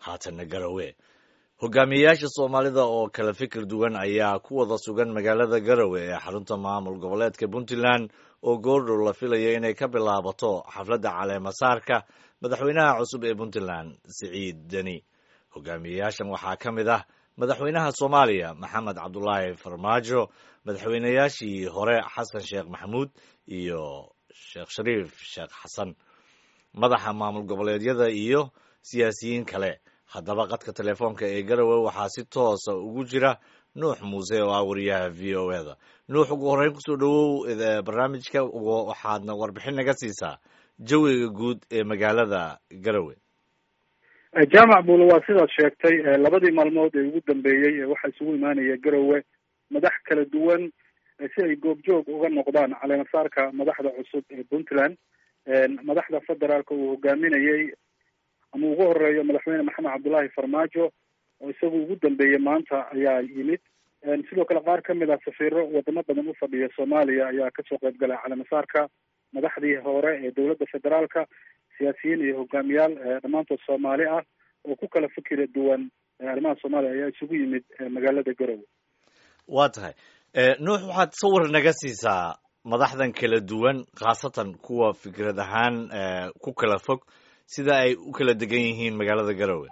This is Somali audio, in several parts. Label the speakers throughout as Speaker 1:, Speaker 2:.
Speaker 1: haatanna garowe hogaamiyeyaasha soomaalida oo kala fikir duwan ayaa ku wada sugan magaalada garowe ee xarunta maamul goboleedka puntland oo goordhow la filaya inay ka bilaabato xafladda caleemasaarka madaxweynaha cusub ee puntland siciid deni hogaamiyeyaashan waxaa ka mid ah madaxweynaha soomaaliya maxamed cabdulaahi farmaajo madaxweynayaashii hore xasan sheekh maxamuud iyo sheekh shariif sheekh xasan madaxa maamul goboleedyada iyo siyaasiyiin kale haddaba qadka telefoonka ee garowe waxaa si toosa ugu jira nuux muuse oo ah wariyaha v o e da nuux ugu horreyn kusoo dhowow barnaamijka waxaadna warbixin naga siisaa jawiga guud ee magaalada garowe
Speaker 2: jaamac buule waa sidaad sheegtay labadii maalmood ee ugu dambeeyey waxaa isugu imaanaya garowe madax kala duwan si ay goobjoog uga noqdaan caleemasaarka madaxda cusub ee puntland madaxda federaalka uu hogaaminayey ama ugu horeeyo madaxweyne maxamed cabdullaahi farmaajo oo isagu ugu dambeeyey maanta ayaa yimid sidoo kale qaar kamid ah safiiro wadamo badan u fadhiya soomaaliya ayaa kasoo qayb galay caleemasaarka madaxdii hore ee dowladda federaalka siyaasiyiin iyo hogaamiyaal dhammaantood soomaali ah oo ku kala fikira duwan arrimaha soomaaliya ayaa isugu yimid magaalada garowe
Speaker 1: waa tahay nuux waxaad sawir naga siisaa madaxdan kala duwan khaasatan kuwa fikrad ahaan ku kala fog sida ay u kala degan yihiin magaalada garowe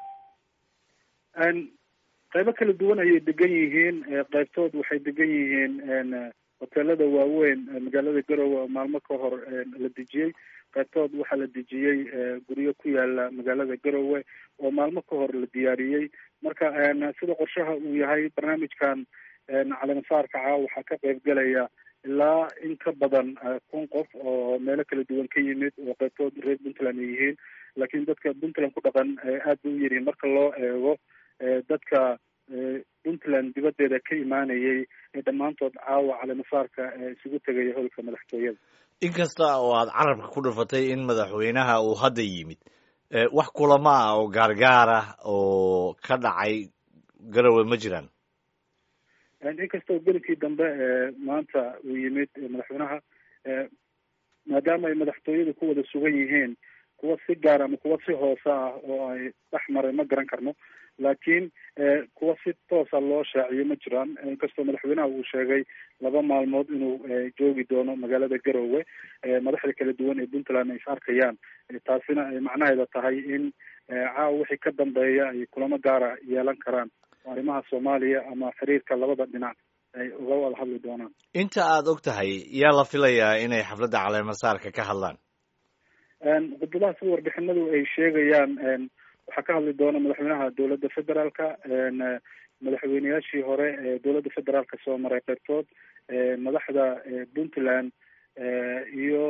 Speaker 2: qaybo kala duwan ayay degan yihiin qaybtood waxay degan yihiin hoteelada waaweyn magaalada garowe oo maalmo ka hor la dejiyey qaybtood waxaa la dejiyey guryo ku yaala magaalada garowe oo maalmo ka hor la diyaariyey marka sida qorshaha uu yahay barnaamijkan caleemasaarka caawa waxaa ka qayb galaya ilaa in ka badan kun qof oo meelo kala duwan ka yimid oo qaybtood reer puntland ay yihiin laakiin dadka puntland ku dhaqan aad bay u yaryihin marka loo eego dadka puntland dibaddeeda ka imaanayay ee dhammaantood caawa caleemasaarka isugu tegaya holka madaxtooyada
Speaker 1: inkasta oo aad carabka ku dhufatay in madaxweynaha uu hadda yimid wax kulamo ah oo gaargaar ah oo ka dhacay garowe ma jiraan
Speaker 2: inkasta oo belikii dambe maanta uu yimid madaxweynaha maadaama ay madaxtooyadu ku wada sugan yihiin kuwa si gaar ama kuwa si hoose ah oo ay dhex maray ma garan karno laakiin kuwa si toosa loo shaaciyo ma jiraan inkastoo madaxweynaha uu sheegay laba maalmood inuu joogi doono magaalada garowe madaxda kala duwan ee puntland ay is arkayaan taasina ay macnaheeda tahay in caawa wixii ka dambeeya ay kulamo gaara yeelan karaan arrimaha soomaaliya ama xiriirka labada dhinac ay uga wada hadli doonaan
Speaker 1: inta aada og tahay yaa la filayaa inay xafladda caleemasaarka ka hadlaan
Speaker 2: khudbadaha sida warbixinadu ay sheegayaan waxaa ka hadli doona madaxweynaha dowladda federaalka madaxweyneyaashii hore ee dowladda federaalka soo maray qaybtood madaxda puntland iyo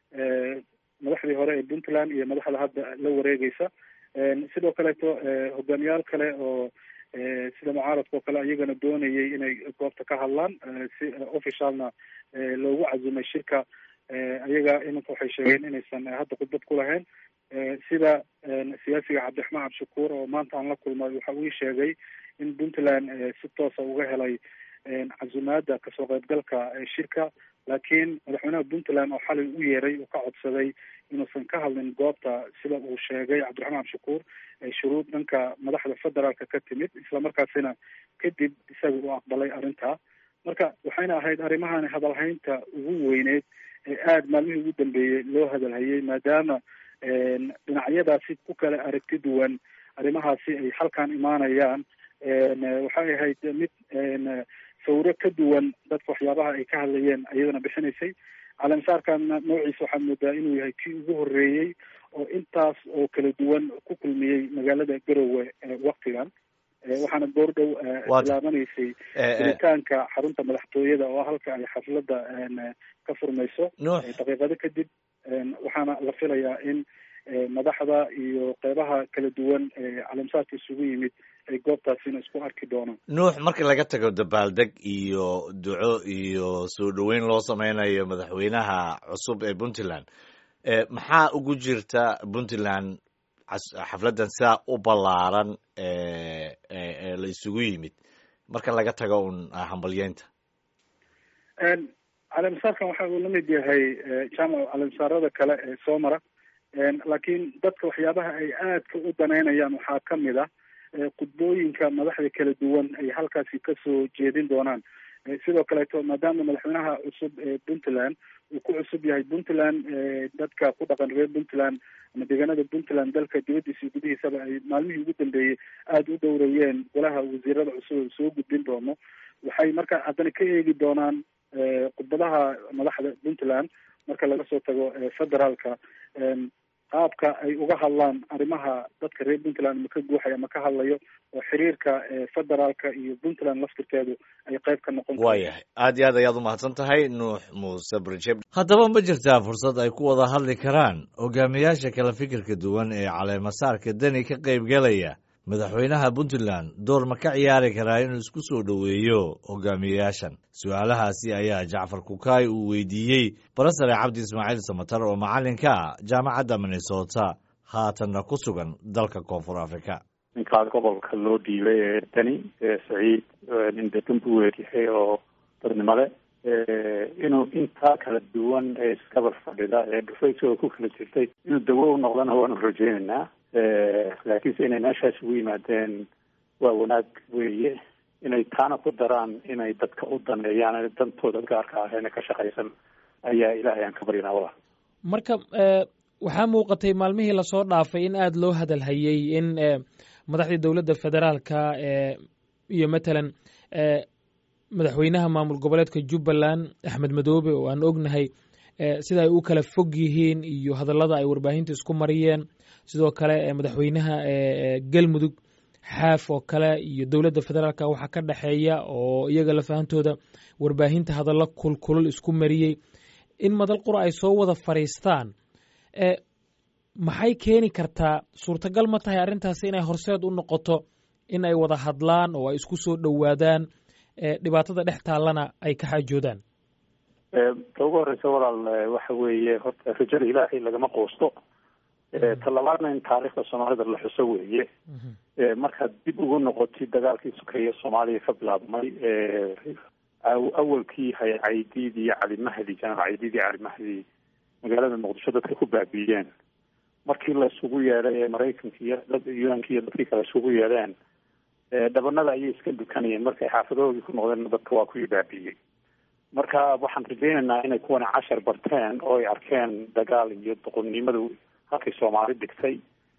Speaker 2: madaxdii hore ee puntland iyo madaxda hadda la wareegeysa sidoo kaleeto hogaamiyaal kale oo sida mucaaradka oo kale iyagana doonayay inay goobta ka hadlaan si officialna loogu cazumay shirka ayaga iminka waxay sheegeen inaysan hadda khudbad ku lahayn sida siyaasiga cabdiraxmaan cabdishakuur oo maanta aan la kulmay waxa uu sheegay in puntland si toosa uga helay casumaada kasoo qaybgalka shirka laakiin madaxweynaha puntland oo xalay u yeeray uu ka codsaday inuusan ka hadlin goobta sida uu sheegay cabdiraxmaan cabdishakuur shuruud dhanka madaxda federaalka ka timid islamarkaasina kadib isaga uu aqbalay arrintaa marka waxayna ahayd arrimahan hadalhaynta ugu weyneyd ee aada maalmihii ugu dambeeyey loo hadalhayay maadaama dhinacyadaasi ku kala aragti duwan arrimahaasi ay halkan imaanayaan waxay ahayd mid sawiro ka duwan dadka waxyaabaha ay ka hadlayeen iyadana bixinaysay caleemasaarkana noociisa waxaad moodaa inuu yahay kii ugu horreeyey oo intaas oo kala duwan ku kulmiyey magaalada garowe waktigan waxaana goordhow bilaabanaysay gelitaanka xarunta madaxtooyada oo halka ay xafladda ka furmayso daqiiqado kadib waxaana la filayaa in madaxda iyo qeybaha kala duwan caleemasaarka isugu yimid ay goobtaasina isku arki doonaan
Speaker 1: nuux marka laga tago dabaaldeg iyo duco iyo soo dhoweyn loo sameynayo madaxweynaha cusub ee puntland maxaa ugu jirta puntland xafladdan sidaa u ballaaran la isugu yimid marka laga tago un hambalyeynta
Speaker 2: caleemasaarkan waxa uu lamid yahay jaamac caleemasaarada kale ee soo mara laakiin dadka waxyaabaha ay aadka u daneynayaan waxaa kamid ah khudbooyinka madaxda kala duwan ay halkaasi kasoo jeedin doonaan sidoo kaleeto maadaama madaxweynaha cusub ee puntland uu ku cusub yahay puntland dadka ku dhaqan reer puntland ama deegaanada puntland dalka dibadiisa iyo gudihiisaba ay maalmihii ugu dambeeyey aada u dhowreeyeen golaha wasiirada cusub oo soo gudbin doono waxay marka haddana ka eegi doonaan khudbadaha madaxda puntland marka laga soo tago federaalka qaabka ay uga hadlaan arrimaha dadka reer puntland ma ka guuxaya ma ka hadlayo oo xiriirka federaalka iyo puntland laftirkeedu ay qayb ka noqon
Speaker 1: waayahay aad iyo aad ayaad umahadsan tahay nuux muuse brjeb haddaba ma jirtaa fursad ay ku wada hadli karaan hogaamiyaasha kala fikirka duwan ee caleemasaarka deni ka qaybgelaya madaxweynaha puntland door ma ka ciyaari karaa inuu isku soo dhoweeyo hogaamiyeyaashan su-aalahaasi ayaa jacfar kukaay uu weydiiyey barasare cabdi ismaaciil samatar oo macallinka ah jaamacadda minnesota haatanna ku sugan dalka koonfur africa
Speaker 3: ninkaa gobolka loo dhiibay ee deni saciid nin degan buu weeryahay oo dadnimo le inuu intaa kala duwan ee iskabar fadhida ee dhufayso ku kala jirtay inuu dawo u noqdana waanu rajeynaynaa laakiinse inay meeshaas ugu yimaadeen waa wanaag weeye inay taana ku daraan inay dadka u daneeyaan dantooda gaarka ahayna ka shaqaysan ayaa ilaahay aan ka baryanaa wala
Speaker 4: marka waxaa muuqatay maalmihii lasoo dhaafay in aada loo hadalhayey in madaxdii dowladda federaalka iyo matalan madaxweynaha maamul goboleedka jubbaland axmed madoobe oo aan ognahay sida ay u kala fog yihiin iyo hadallada ay warbaahinta isku mariyeen sidoo kale madaxweynaha galmudug xaaf oo kale iyo dowladda federaalka waxaa ka dhexeeya oo iyaga lafahantooda warbaahinta hadallo kulkulul isku mariyey in madal qura ay soo wada fadhiistaan maxay keeni kartaa suurtagal ma tahay arrintaasi inay horseed u noqoto in ay wada hadlaan oo ay isku soo dhowaadaan dhibaatada dhex taallana ay ka xaajoodaan
Speaker 3: ta ugu horeysa walaal waxa weeye horta rajada ilaahay lagama quusto talabaadna in taariikhda soomaalida la xuso weeye markaad dib ugu noqotid dagaalkii sokeeye soomaaliya ka bilaabmay awalkii hay caydiid iyo cali mahdi janaal caydiid iyo cali mahdi magaalada muqdisho dadka ku baabiiyeen markii la isugu yeedhay ee maraykanka iyo unka iyo dadkii kale isugu yeedheen dhabanada ayay iska dukanayeen markay xaafadahoodii ku noqdeen dadka waa kuwii baabiiyey marka waxaan rajaynaynaa inay kuwana cashar barteen oo ay arkeen dagaal iyo doqonnimadu halkay soomaali dhigtay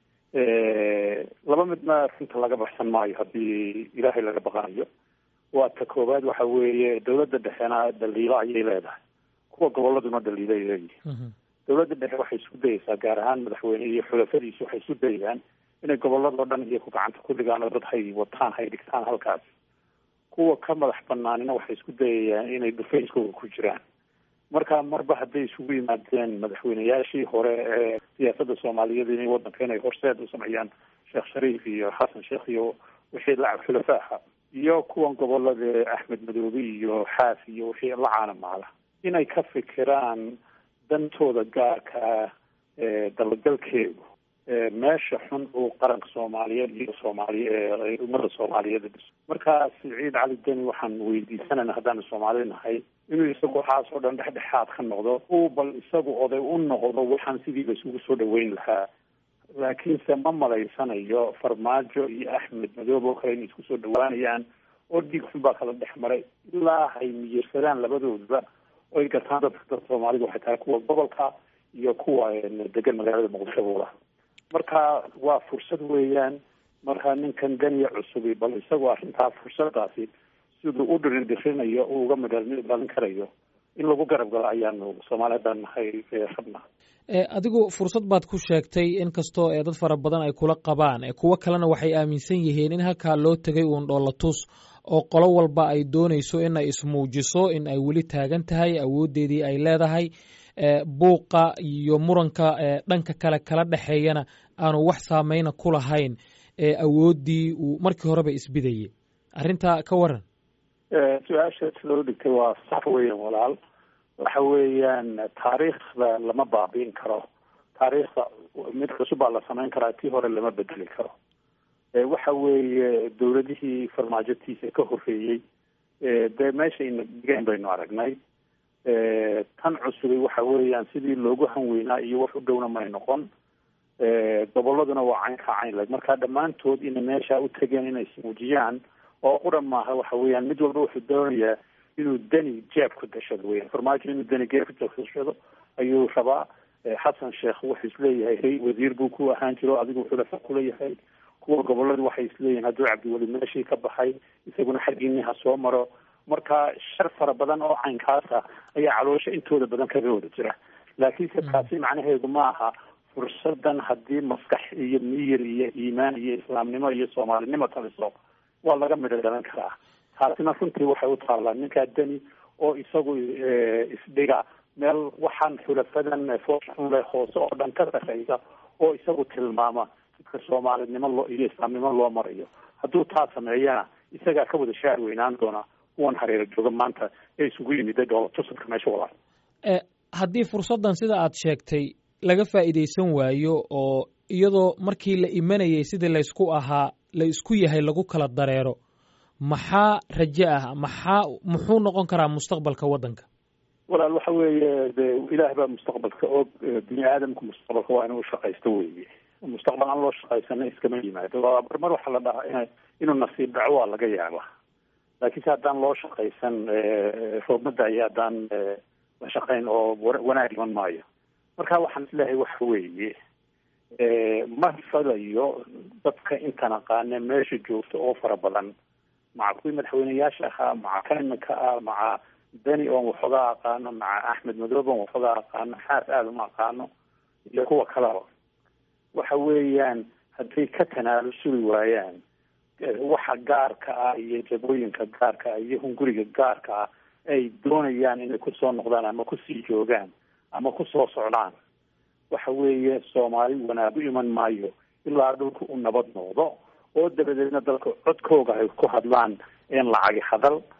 Speaker 3: laba midna runta laga baxsan maayo haddii ilaahay laga baqanayo waa ta koowaad waxa weeye dawladda dhexena dhaliilo ayay leedahay kuwa goboladuna dhaliilay leeyihin dawladda dhexe waxay isku dayeysaa gaar ahaan madaxweyne iyo xulafadiisu waxay isku dayayaan inay goboladoo dhan iyo ku gacanta ku dhigaan oo dad hay wataan hay dhigtaan halkaas kuwa ka madax banaanina waxay isku dayayaan inay dhufayskooga ku jiraan marka marba hadday isugu yimaadeen madaxweyneyaashii hore ee siyaasadda soomaaliyeed inay waddanka inay horseed u sameeyaan sheekh shariif iyo xasan sheekh iyo wixii la xulafaaha iyo kuwan gobolada axmed madoobe iyo xaaf iyo wixii la caanamaala inay ka fikiraan dantooda gaarka ah ee dabagalkeedu meesha xun uu qaranka soomaaliyeed iyo soomaaliy ummadda soomaaliyeed marka siciid cali deni waxaan weydiisanayna haddaanu soomaali nahay inuu isagu waxaas oo dhan dhexdhexaad ka noqdo uu bal isagu oday u noqdo waxaan sidiiba isugu soo dhaweyn lahaa laakiinse ma malaysanayo farmaajo iyo axmed madoobe oo kale inay isku soo dhawaanayaan oo dhiig xun baa kala dhex maray ilaa hay miyirsadaan labadoodba oo ay gartaan dadka dad soomaalida waxay tahay kuwa gobolka iyo kuwa degan magaalada muqdisho buula marka waa fursad weeyaan marka ninkan daniya cusubi bal isagoo arrintaa fursadaasi siduu u dhiridhirinayo uu uga midhalin karayo in lagu garab galo ayaanu soomaaliyadan nahay rabna
Speaker 4: adigu fursad baad ku sheegtay in kastoo dad fara badan ay kula qabaan kuwo kalena waxay aaminsan yihiin in halkaa loo tegay uun dhoolatus oo qolo walba ay doonayso in ay ismuujiso in ay weli taagan tahay awooddeedii ay leedahay buuqa iyo muranka dhanka kale kala dhexeeyana aanu wax saameyna ku lahayn awooddii uu markii horeba isbidayay arrintaa ka waran
Speaker 3: su-aasha sida u dhigtay waa sax weeyaan walaal waxa weeyaan taariikhda lama baabiin karo taariikhda mid cusub baa la samayn karaa tii hore lama bedeli karo waxa weeye dawladihii farmaajotiisa ka horreeyey dee meeshayna dhigeen baynu aragnay tan cusubay waxa weeyaan sidii loogu hanweynaa iyo wax u dhowna may noqon goboladuna waa cayn ka cayn leg marka dhammaantood inay meesha u tegeen inay ismuujiyaan oo quran maaha waxa weeyaan mid walba wuxuu doonayaa inuu deni jeeb ku dashado weyan farmaajo inuu deni jeeb ku dashado ayuu rabaa xasan sheekh wuxuu isleeyahay ray wasiir buu ku ahaan jiro adigu xulafa kuleeyahay kuwa goboladu waxay isleeyihin hadduu cabdiweli meeshii ka baxay isaguna xaggiini ha soo maro marka shar fara badan oo caynkaasa ayaa caloosha intooda badan kaga wada jira laakiinse taasi macnaheedu ma aha fursadan haddii maskax iyo miyir iyo iimaan iyo islaamnimo iyo soomaalinimo taliso waa laga midho dhalan karaa taasina runtii waxay u taallaa ninkaa deni oo isagu isdhiga meel waxaan xulafadan foole hoose oo dhan ka sarreysa oo isagu tilmaama dadka soomaalinimo loo iyo islaamnimo loo marayo hadduu taa sameeyana isagaa ka wada shaar weynaan doona kuwan hareero jooga maanta ee isugu yimid tusadka meesha walaal
Speaker 4: haddii fursaddan sida aad sheegtay laga faa'iidaysan waayo oo iyadoo markii la imanayay sidii laysku ahaa la isku yahay lagu kala dareero maxaa raje ah maxaa muxuu noqon karaa mustaqbalka waddanka
Speaker 3: walaal waxa weeye de ilaah baa mustaqbalka og bini aadamku mustaqbalka waa inuu shaqaysto weeye mustaqbal aan loo shaqaysana iskama yimaado mar waxaa la dhahaa ina inuu nasiib dhaco waa laga yaaba laakiinse haddaan loo shaqaysan roobmada iyo haddaan la shaqayn oo wanaag iman maayo marka waxaan isleeyahay waxa weeye ma fadayo dadka intan aqaane meesha joogta oo fara badan maca kuwii madaxweyneyaasha ahaa maca kan iminka ah maca beni oon waxoogaa aqaano maca axmed madoobe oon waxoogaa aqaano xaas aada uma aqaano iyo kuwa kaleba waxa weeyaan hadday ka tanaalusuli waayaan waxa gaarka ah iyo jabooyinka gaarka ah iyo hunguriga gaarka ah ay doonayaan inay kusoo noqdaan ama kusii joogaan ama kusoo socdaan waxa weeye soomaali wanaag u iman maayo ilaa dhulka u nabad noqdo oo dabadeedna dalka codkooga ay ku hadlaan een lacagi hadal